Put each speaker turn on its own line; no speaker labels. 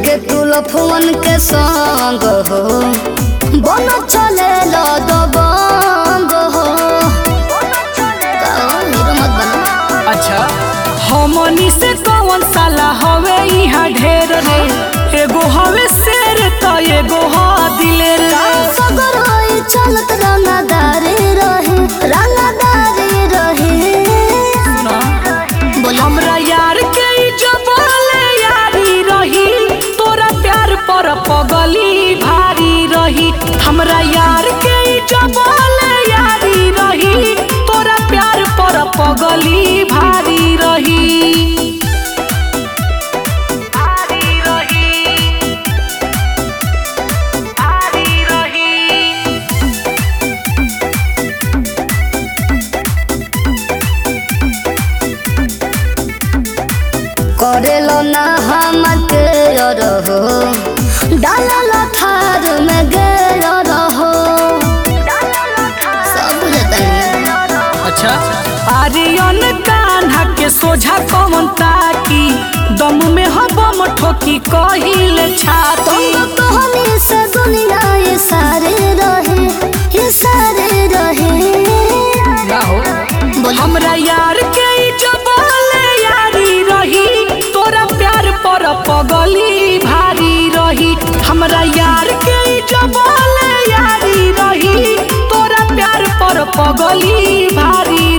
लेके तू लफवन के संग हो बन चले लो दबंग हो का हीरो मत बनो
अच्छा हमनी से कौन साला हवे यहाँ ढेर रे एगो हवे शेर त एगो ह दिलेर रे
सगर होई चलत रंगदारी रहे रंगदारी रहे
ना,
बोलो
हमरा यार के ई जबले यारी रही तोरा प्यार पर पगली भारी रही हमरा यार के ई जबले यारी रही तोरा प्यार पर पगली भारी रही भारी रही भारी रही
करेलो ना हमर के रहो डालल थार में गेल रहो सब बुझता है
अच्छा आर्यन कान्हा के सोझा कौन ताकी दम में हबम ठोकी कहिल छाती
तुम कहनी से दुनिया ये सारे रहे ये सारे रहे बोलो
हमरा यार के ई जबले यारी रही तोरा प्यार पर पगली भारी रही हमरा यार के ई जबले यारी रही तोरा प्यार पर पगली भारी